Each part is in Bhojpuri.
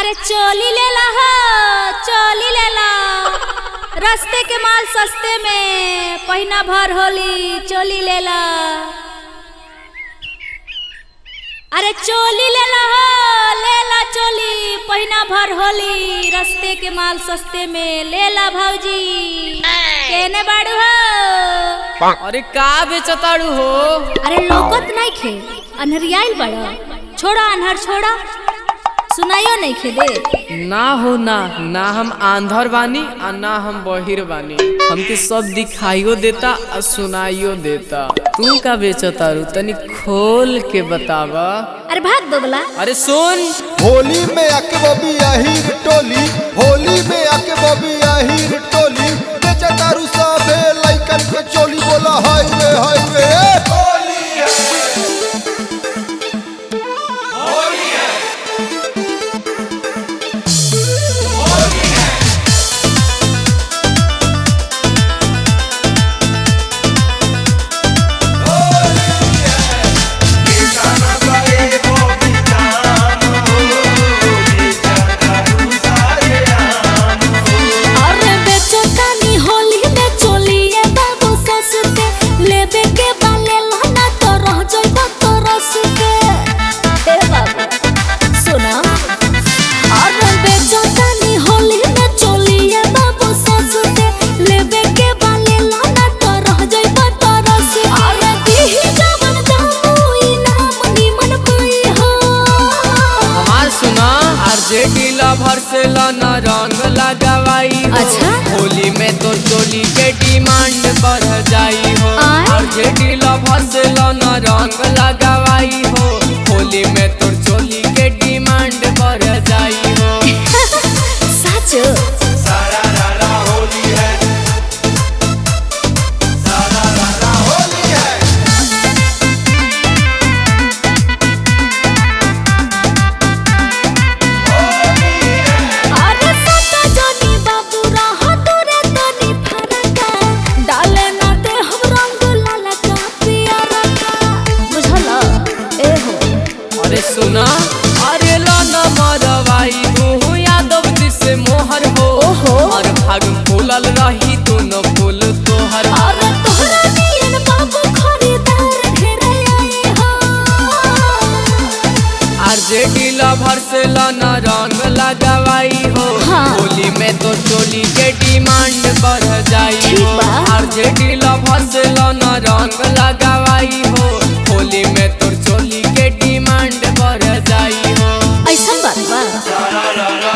अरे चोली लेला हो चोली लेला रस्ते के माल सस्ते में पहिना भर होली चोली लेला अरे चोली लेला हो लेला चोली पहिना भर होली रस्ते के माल सस्ते में लेला भौजी केने बाड़ू हो अरे का बेचताड़ू हो अरे लोकत नहीं खे अनहरियाइल बड़ा छोड़ा अनहर छोड़ा सुनाइयो नहीं खे दे ना हो ना ना हम आंधर बानी आ ना हम बहिर बानी हमके सब दिखाइयो देता आ सुनाइयो देता तू का बेचतारू तनी खोल के बतावा अरे भाग दो बला अरे सुन होली में आके बबी आहिर टोली होली में आके बबी आहिर टोली बेचा दारू सबे लइकन के चोली बोला हाईवे हाईवे अरे बेचो तानी होली में चोली ए बाबू ससते लेबे के बाले लहना तो रह जइबो तो रसते ए बाबू सुना अरे बेचो तानी होली में चोली ए बाबू ससते लेबे के बाले लहना तो रह जइबो तो रसते अरे दिही जवन दामू इनाम निमन पाई हो हमार सुना आरजेडी लवर से लाना रंग लगावाई हो अच्छा? होली में तो चोली के डिमांड बढ़ जाई हो आय? आरजेडी लवर से लाना रंग लगावाई हो होली में तो चोली के डिमांड बढ़ जाई हो साचो अरे सता जनी बाबू रहा तोरे तनी फरका डाले ना दे हम रंग लाला का पियरा का बुझल ए हो अरे सुना अरे लाना मरवाई तू यादव जी से मोहर हो ओहो। और भाग फूलल रही तू न फूल तोहर अरे तोहरा नियन बाबू खरीदार ढेरे आए हो आरजेडी लवर से लाना रंग लगावाई हो हाँ। होली में तो चोली के डिमांड बढ़ जाई ठीक हो बा। आरजेडी लवर से लाना रंग लगावाई हो होली में तो चोली के डिमांड बढ़ जाई हो ऐसा बात बा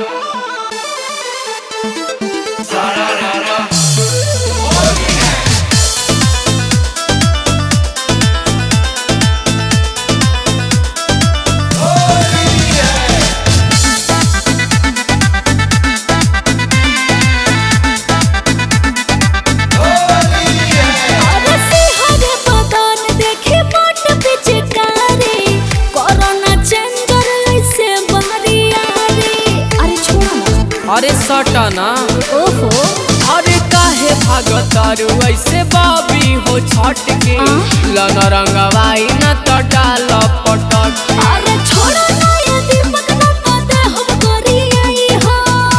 अरे सिहरे बदन देखे मोट पिचकारी कोरोना चेंजर ऐसे बहरिया रे अरे छोड़ा ना अरे सटना ओहो अरे काहे भागतारू ऐसे बाबी हो छट के आ? लन रंगवाई न तो डाल पटक अरे छोड़ा ना ये दीपक ना तो दे हम करी आई हो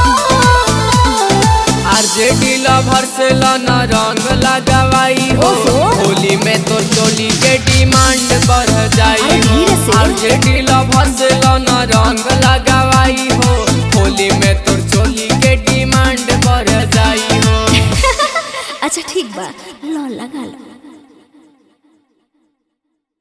आरजेडी लवर से लन रंग लगावाई हो ओहो। होली में तो चोली के डिमांड बढ़ जाई अरे हो धीरे से। आरजेडी लवर से लन रंग लगावाई हो होली में तो चोली के डिमांड बढ़ जाई हो अच्छा ठीक बा लो लगा लो